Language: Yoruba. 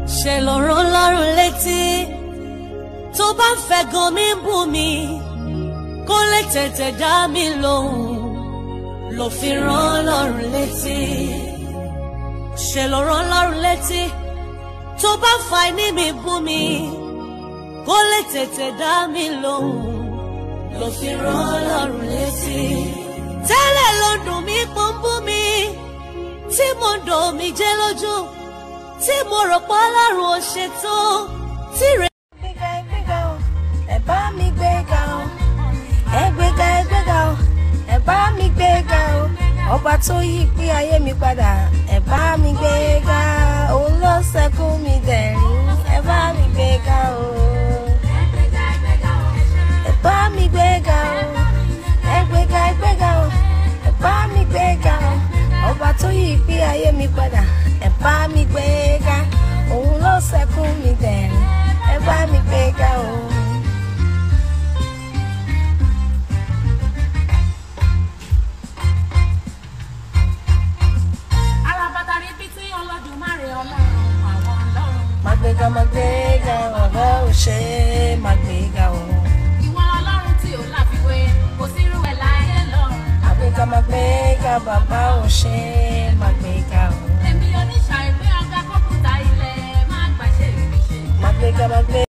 ṣe lọ́rọ̀ lọ́rùn létí tó bá ń fẹ́ gan mi ń bù mí kó lè tètè dá mi lóhùn ló fi rán lọ́rùn létí ṣe lọ́rọ̀ lọ́rùn létí tó bá ń fa ní mi bù mí kó lè tètè dá mi lóhùn ló fi rán lọ́rùn létí tẹ́lẹ̀ ló dùn mí pọ́n bú mi tí mo dò mí jẹ́ lójú tí mo rò pé ọlọ́run ò ṣètò tí rẹ̀. gbéga ẹgbẹ́ga o ẹ bá mi gbéga o ẹgbẹ́ga ẹgbẹ́ga o ẹ bá mi gbéga o ọba tó yí pé ayé mi padà ẹ bá mi gbéga òun ló ṣẹ́kù mi dẹ̀rín ẹ bá mi gbéga o ẹ bá mi gbéga o ẹgbẹ́ga ẹgbẹ́ga o ẹ bá mi gbéga o ọba tó yí pé ayé mi padà ẹ bá mi gbéga òun ló ṣẹ́kù mi dẹ̀rín ẹ bá mi gbéga o. alábàtà rí bí tí Olódùmarè ọlọ́run àwọn ọlọ́run. Magbega magbega ọ̀rọ̀ ò ṣe é magbega o. ìwọ ọlọ́run tí ò láfiwé kò sí irú ẹ̀ láyé lọ́run. Magbega magbega bàbá ò ṣe é magbega o. èmi oníṣà ìpín ọgá kọ́kúta ilẹ̀ má gbàṣẹ́ ìrìṣẹ́. Magbega magbega.